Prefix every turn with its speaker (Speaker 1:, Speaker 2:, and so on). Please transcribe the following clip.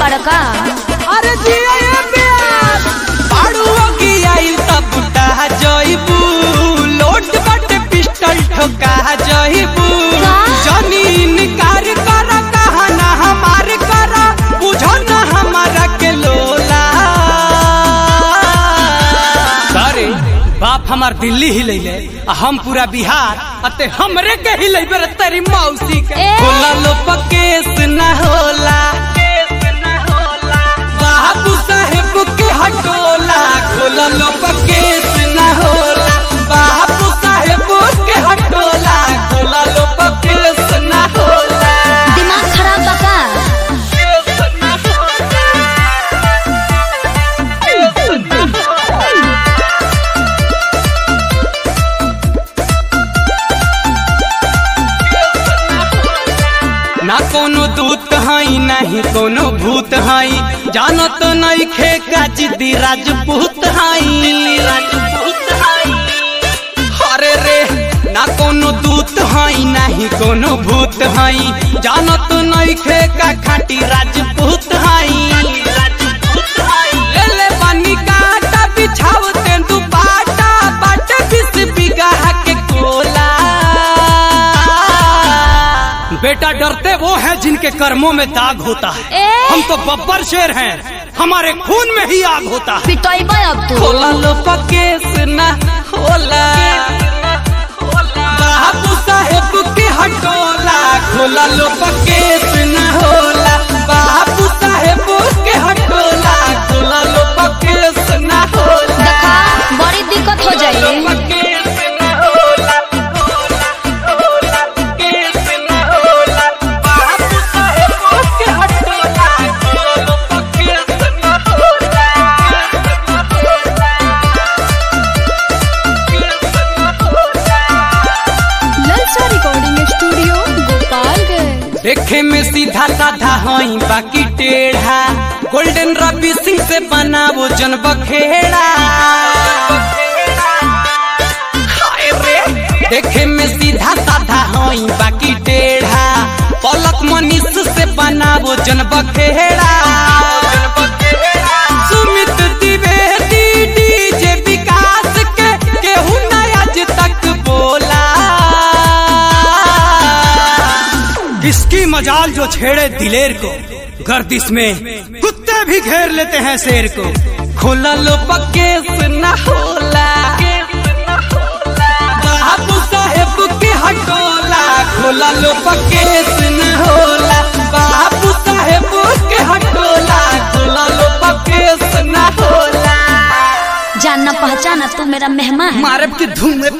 Speaker 1: बड़का
Speaker 2: अरे जिया ये प्यार
Speaker 3: पाड़ुओ की आई तब बुटा जइबू लोट बट पिस्टल ठोका जइबू
Speaker 1: का?
Speaker 3: जमीन कार कर कहा ना हमार कर बुझो ना हमारा के लोला अरे बाप हमार दिल्ली हिलैले आ हम पूरा बिहार अते हमरे के हिलैबे रे तेरी मौसी के
Speaker 1: ए!
Speaker 3: होला लो पकेस ना होला बाबू साहेब के हटोला खोला लो पकेस ना होला बाबू साहेब के हटोला खोला लो पकेस ना होला
Speaker 1: दिमाग खराब बका
Speaker 3: ना कोनो दूत हई नहीं कोनो भूत हई जानो तो नहीं खे का जिद्दी राजपूत हई राजपूत हई अरे रे ना कोनो दूत हई नहीं कोनो भूत हई जानो तो नहीं खे का खाटी राजपूत हई ले ले पानी काटा बिछाव तेंदु पाटा बाट बिस बिगहा के कोला बेटा डरते वो हैं जिनके कर्मों में दाग होता है
Speaker 1: ए!
Speaker 3: हम तो बब्बर शेर हैं हमारे खून में ही आग होता है
Speaker 1: पिटोइबे अब तू
Speaker 3: खोला लो पकेस ना होला बाबू साहेब के हटोला खोला लो पकेस ना होला बाबू साहेब के हटोला खोला लो पकेस ना होला
Speaker 1: देखा बड़ी दिक्कत हो जाइए
Speaker 3: पकेस ना होला होला पकेस ना होला बाबू साहेब के हटोला खोला लो पकेस ना होला
Speaker 4: ललचा रिकॉर्डिंग स्टूडियो गोपालगंज
Speaker 3: देखे में सीधा साधा हई बाकी टेढ़ा गोल्डन रवि सिंह से बना वो जन बखेड़ा हाय रे देखे में सीधा साधा हई बाकी टेढ़ा पलक मनीष से बना वो जन बखेड़ा सुमित द्विवेदी डीजे विकास के केहू ना आज तक बोला किसकी मजाल जो छेड़े दिलेर को गर्दिश में कुत्ते भी घेर लेते हैं शेर को खोला लो पकेस न होला बाबू साहेब के हटोला खोला लो पकेस न होला बाबू साहेब के हटोला खोला लो पकेस न होला
Speaker 1: जानना पहचाना तू मेरा मेहमान है
Speaker 3: मारब की धूम में